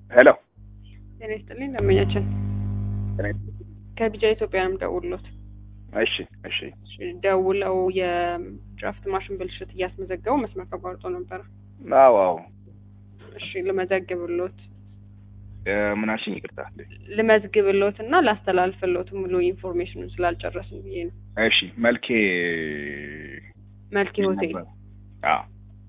ሄሎ ጤና ይስጥልኝ ደንበኛችን ከቢጃ ኢትዮጵያ ነው የምደውልሎት። እሺ እሺ እሺ፣ ደውለው የድራፍት ማሽን ብልሽት እያስመዘገቡ መስመር ተቋርጦ ነበረ። አዎ አዎ እሺ ልመዘግብሎት ምን አልሽኝ ይቅርታ ልመዝግብሎት እና ላስተላልፍሎት ሙሉ ኢንፎርሜሽኑን ስላልጨረስን ብዬ ነው። እሺ መልኬ መልኬ ሆቴል ነበር። አዎ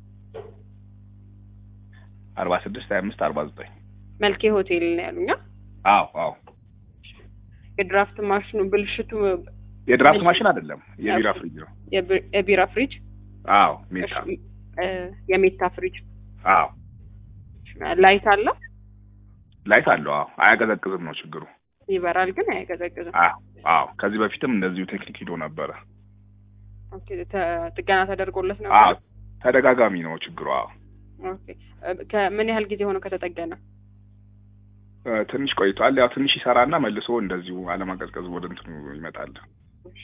አርባ ስድስት ሀያ አምስት አርባ ዘጠኝ መልኬ ሆቴል ነው ያሉኛ። አዎ አዎ የድራፍት ማሽኑ ብልሽቱ የድራፍት ማሽን አይደለም የቢራ ፍሪጅ ነው የቢ- የቢራ ፍሪጅ አዎ ሜታ እሺ፣ እ፣ የሜታ ፍሪጅ አዎ ላይት አለው ላይት አለው አዎ አያቀዘቅዝም ነው ችግሩ ይበራል ግን አያቀዘቅዝም። አዎ አዎ ከዚህ በፊትም እንደዚሁ ቴክኒክ ሂዶ ነበረ ኦኬ፣ ተ- ጥገና ተደርጎለት ነው። አዎ ተደጋጋሚ ነው ችግሩ አዎ ኦኬ፣ እ፣ ከምን ያህል ጊዜ ሆነው ከተጠገነ? እ፣ ትንሽ ቆይቷል ያው ትንሽ ይሰራና መልሶ እንደዚሁ አለማቀዝቀዝ ወደ እንትኑ ይመጣል እሺ፣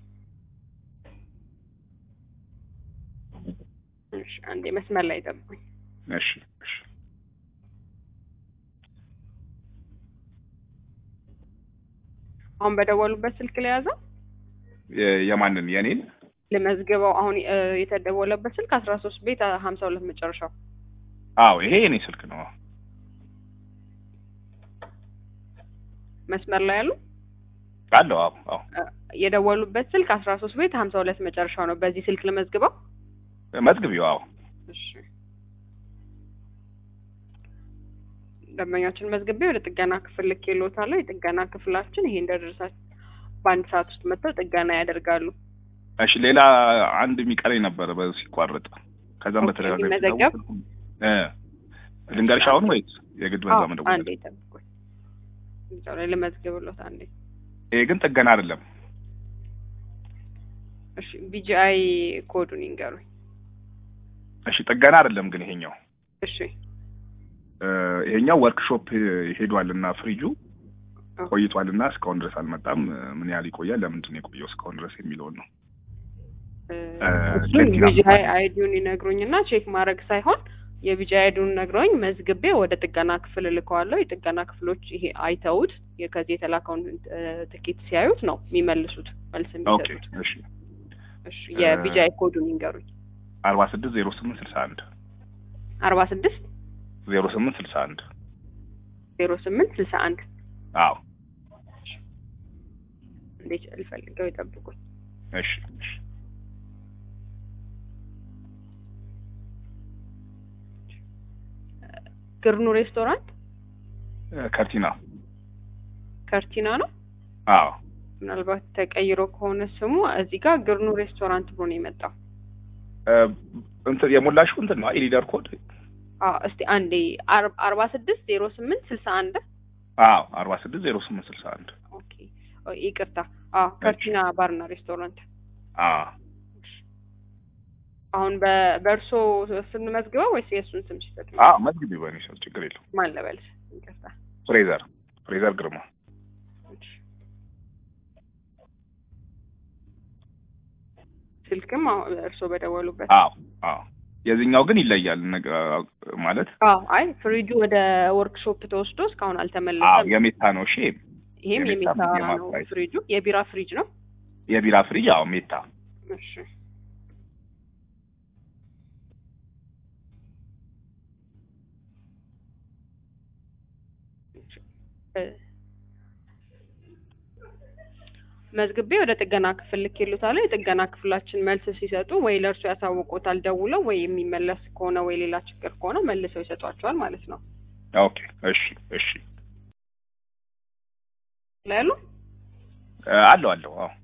እሺ፣ አንዴ መስመር ላይ ጠብቁኝ። እሺ እሺ አሁን በደወሉበት ስልክ ላይ ያዘው የ- የማንን የኔን ልመዝግበው። አሁን እ፣ የተደወለበት ስልክ አስራ ሶስት ቤት ሀምሳ ሁለት መጨረሻው። አዎ ይሄ የኔ ስልክ ነው መስመር ላይ ያሉ አለው አዎ አዎ እ፣ የደወሉበት ስልክ አስራ ሶስት ቤት ሀምሳ ሁለት መጨረሻው ነው። በዚህ ስልክ ልመዝግበው። መዝግቢው አዎ እሺ ደንበኛችን መዝግቤ ወደ ጥገና ክፍል ልኬልዎታለሁ። የጥገና ክፍላችን ይሄ እንደደረሳችሁ በአንድ ሰዓት ውስጥ መጥተው ጥገና ያደርጋሉ። እሺ ሌላ አንድ የሚቀረኝ ነበረ በዚህ ሲቋረጥ ከዛም ኦኬ፣ በተደጋጋሚ የሚመዘገብ? ስደውል እ ልንገርሽ አሁን ወይስ የግድ በዛ አዎ፣ መደወል አንዴ ጠብቁኝ። እዛው ላይ ልመዝግብሎት አንዴ። ይሄ ግን ጥገና አይደለም እሺ ቢጂአይ ኮዱን ይንገሩኝ። እሺ ጥገና አይደለም ግን ይሄኛው እሺ እ ይሄኛው ወርክሾፕ ሄዷልና ፍሪጁ ኦኬ። ቆይቷልና እስካሁን ድረስ አልመጣም እ ምን ያህል ይቆያል ለምንድን ነው የቆየው እስካሁን ድረስ የሚለውን ነው እ፣ እ፣ እሱን ቴክኒካል ቢጂአይ አይዲውን ይነግሩኝና ቼክ ማድረግ ሳይሆን የቢጂአይ አይዲውን ነግረውኝ መዝግቤ ወደ ጥገና ክፍል እልከዋለሁ። የጥገና ክፍሎች ይሄ አይተውት የ- ከዚህ የተላከውን እ፣ ትኬት ሲያዩት ነው የሚመልሱት መልስ ኦኬ የሚሰጡት። እሺ እሺ የቢጂአይ ኮዱን ይንገሩኝ። አርባ ስድስት ዜሮ ስምንት ስልሳ አንድ አርባ ስድስት ዜሮ ስምንት ስልሳ አንድ ዜሮ ስምንት ስልሳ አንድ አዎ እንዴት ልፈልገው ይጠብቁኝ። እሺ እሺ ግርኑ ሬስቶራንት እ፣ ከርቲና ከርቲና ነው። አዎ ምናልባት ተቀይሮ ከሆነ ስሙ እዚህ ጋር ግርኑ ሬስቶራንት ብሎ ነው የመጣው። እ፣ እንትን የሞላሽው እንትን ነው ኢሊደር ኮድ አዎ እስቲ አንዴ አር- አርባ ስድስት ዜሮ ስምንት ስልሳ አንድ አዎ አርባ ስድስት ዜሮ ስምንት ስልሳ አንድ ኦኬ ኦ፣ ይቅርታ። አዎ ከርቲና ባርና ሬስቶራንት። አዎ አሁን በ- በእርሶ ስም መዝግበው ወይስ የእሱን ስም ሲሰጥ ነው? አዎ መዝግቢ በእኔ ስም ችግር የለውም ማን ልበል? ይቅርታ። ፍሬዘር ፍሬዘር ግርማ እሺ። ስልክም አሁን እርሶ በደወሉበት አዎ አዎ የዚህኛው ግን ይለያል ነገ ማለት አዎ አይ ፍሪጁ ወደ ወርክሾፕ ተወስዶ እስካሁን አዎ አልተመለሰም። የሜታ ነው እሺ ይሄም የሜታ የሜታ የማ- ነው ፕራይስ። ፍሪጁ፣ የቢራ ፍሪጅ ነው። የቢራ ፍሪጅ አዎ ሜታ እሺ እ፣ መዝግቤ ወደ ጥገና ክፍል ልኬልዎታለሁ። የጥገና ክፍላችን መልስ ሲሰጡ ወይ ለእርሱ ያሳውቁታል ደውለው፣ ወይ የሚመለስ ከሆነ ወይ ሌላ ችግር ከሆነ መልሰው ይሰጧቸዋል ማለት ነው። ኦኬ እሺ እሺ ላይ ያሉ እ፣ አለው አለው አዎ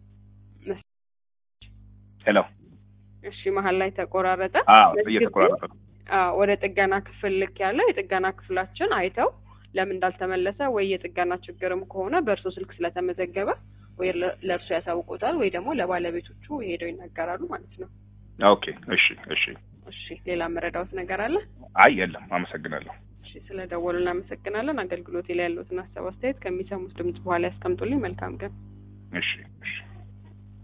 ሄሎ እሺ፣ መሀል ላይ ተቆራረጠ። አዎ መዝግቤ እየተቆራረጠ ነው አዎ ወደ ጥገና ክፍል ልክ ያለው የጥገና ክፍላችን አይተው ለምን እንዳልተመለሰ ወይ የጥገና ችግርም ከሆነ በእርሶ ስልክ ስለተመዘገበ ወይ ለ- ለእርሶ ያሳውቁታል ወይ ደግሞ ለባለቤቶቹ ሄደው ይናገራሉ ማለት ነው። ኦኬ እሺ እሺ እሺ ሌላ መረዳዎት ነገር አለ? አይ የለም አመሰግናለሁ እሺ ስለ ደወሉ እናመሰግናለን። አገልግሎቴ ላይ ያለዎትን ሀሳብ አስተያየት ከሚሰሙት ድምጽ በኋላ ያስቀምጡልኝ። መልካም ቀን። እሺ እሺ